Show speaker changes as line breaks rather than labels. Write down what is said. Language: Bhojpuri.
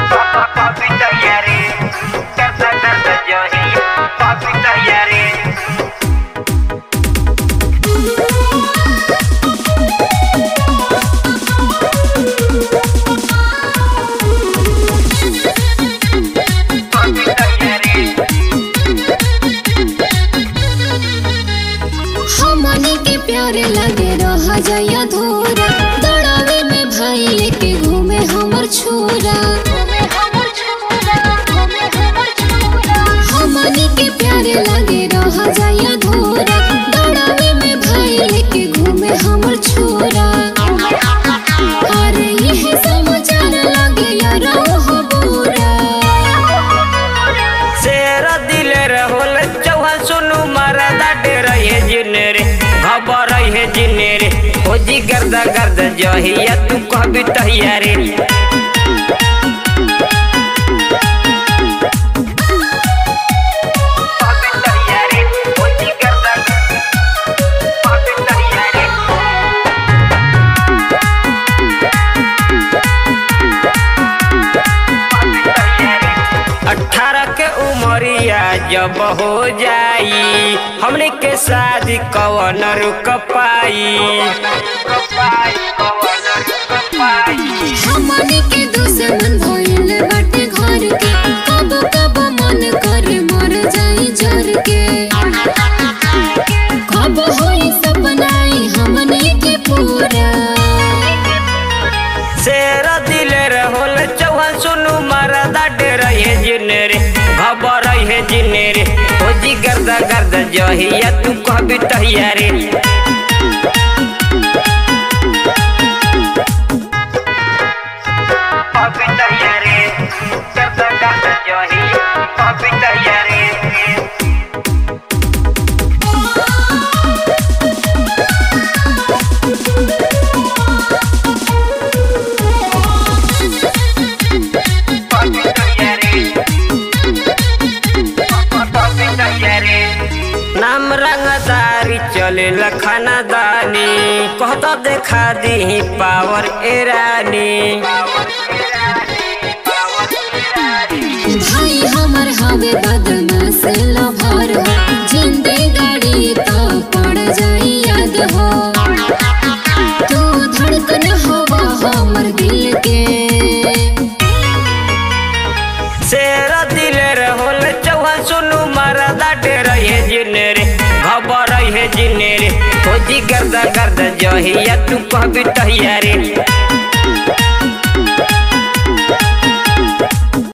Papi tayari Karta karta jahi Papi tayari Papi tayari
हमनी के प्यारे लगे रह जाय अधूरा दौड़ावे में भाई लेके घूमे हमर छोरा हमनी के प्यारे लगे रह जाय अधूरा दौड़ावे में भाई लेके घूमे हमर छोरा अरे यह समाचार लगे यार हो बुरा
शेर दिले रहोल चौहान सुनु मरदा डेर हे जिने रे खबर हे जिने रे हो जी गर्दा गर्दा जहिया तू कहबी तहिया रे पापी तहिया रे हो जी गर्दा पापी तहिया रे अठारह के उमरिया जब हो जाई हमने के शादी कवन रुक पाई
हमनी के दुश्मन भइल बाटे घर के कब कब मन करे मर जाई जर के कब होई सपनाई हमनी के पूरा
शेर दिले रहोल चौहान सुनु मरदा डेर हे जिने रे खबर हे जिने रे हो जी गर्दा गर्दा जहिया तू कहबी तहिया रे पापी तहिया रे गर्दा गर्दा जही पापी तहिया रे पापी तहिया रे पापी तहिया रे नाम रंगदारी चले लखनदानी कहता देखा दी पावर एरानी
भाई हमर हवे बदमाश लभर हो जिंदे गाड़ी तो पड़ जाई याद हो तू धड़कन हवा हमर दिल के
शेर दिले रहोल चौहान सुनु मरदा डेर हे जिने रे खबर हे जिने रे हो जी गर्दा गर्दा जहिया तू कहबी तहिया रे